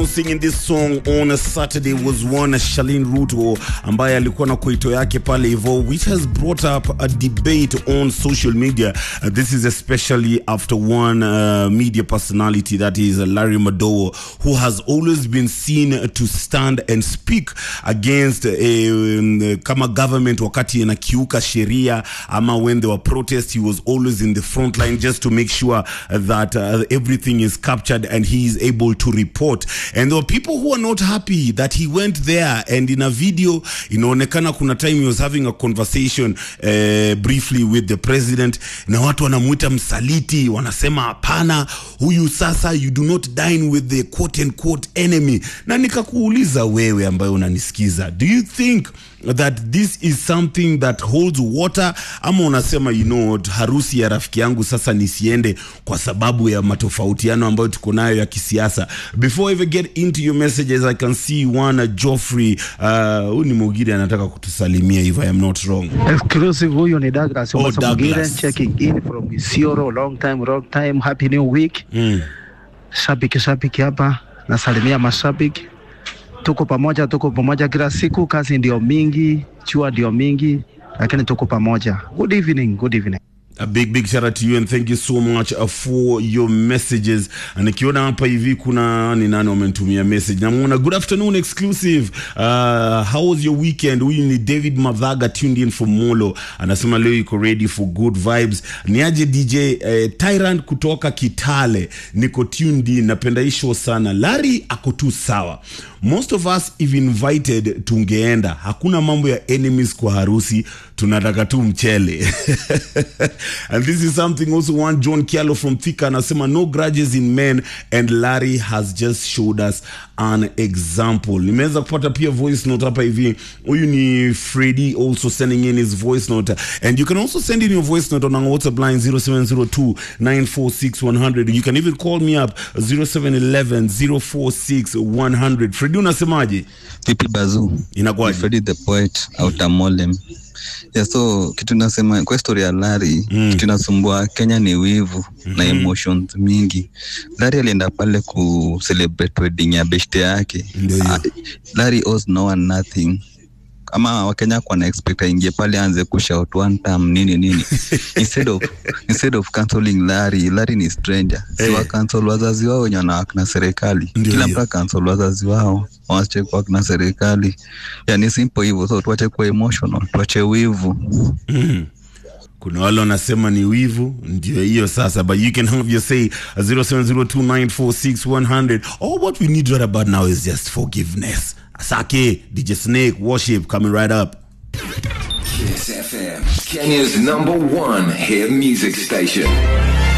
Singing this song on a Saturday was one Shalin Ruto ambaye alikuwa na koito yake pale hivyo which has brought up a debate on social media uh, this is especially after one uh, media personality that is uh, Larry Madowo who has always been seen to stand and speak against uh, um, kama government wakati inakiuka sheria ama when there were protests he was always in the front line just to make sure that uh, everything is captured and he is able to report and there were people who are not happy that he went there and in a video inaonekana kuna time he was having a conversation uh, briefly with the president na watu wanamwita msaliti wanasema hapana huyu sasa you do not dine with the quote and quote enemy na nikakuuliza wewe ambayo unanisikiza do you think that this is something that holds water ama unasema you know what, harusi ya rafiki yangu sasa nisiende kwa sababu ya matofautiano ambayo tuko nayo ya kisiasa before I even get into your messages i can see one uh, joffrey huyu uh, ni mugiri anataka kutusalimia if i am not wrong Exclusive huyu ni Douglas Oh, Omasa Mugire Douglas. checking in from Isiolo long time long time happy new week mm. shabiki shabiki hapa nasalimia mashabiki tuko pamoja tuko pamoja kila siku kazi ndio mingi chua ndio mingi lakini tuko pamoja good evening good evening A big big shout out to you and thank you so much uh, for your messages. Na nikiona hapa hivi kuna ni nani wamenitumia message. Namuona good afternoon exclusive. Uh, how was your weekend? Huyu ni David Mavaga tuned in from Molo. Anasema leo yuko ready for good vibes. Niaje DJ eh, Tyrant kutoka Kitale. Niko tuned in. Napenda hii show sana. Larry ako tu sawa. Most of us if invited tungeenda. Hakuna mambo ya enemies kwa harusi. Tunataka tu mchele. and this is something also one John Kialo from Thika anasema no grudges in men and Larry has just showed us an example. Nimeweza kupata pia voice note hapa hivi. Huyu ni Freddy also sending in his voice note and you can also send in your voice note on our WhatsApp line 0702 946 100. You can even call me up 0711 046 100. Freddy unasemaje? Vipi Bazu? Inakuwaje? Freddy the poet autamolem. Yeah, so kitu nasema kwa story ya Larry Mm. kitu nasumbua Kenya ni wivu na emotions mingi. Larry alienda pale ku celebrate wedding ya beshte yake. Ndio hiyo. Ah, Larry owes no one nothing. Ama Wakenya kwa na expect aingie pale aanze kushout one time nini nini. instead of instead of cancelling Larry, Larry ni stranger. Si Eh. wa cancel wazazi wao wenye wanawake na serikali. Ndio Kila hiyo. mtu cancel wazazi wao waache kuwa na serikali yani simple hivyo so tuache kuwa emotional tuache wivu Mm. kuna wale wanasema ni wivu ndio hiyo sasa but you can have your say 0702946100 all what we need right about now is just forgiveness asake dj snake worship coming right up Kiss FM, Kenya's number one hit music station.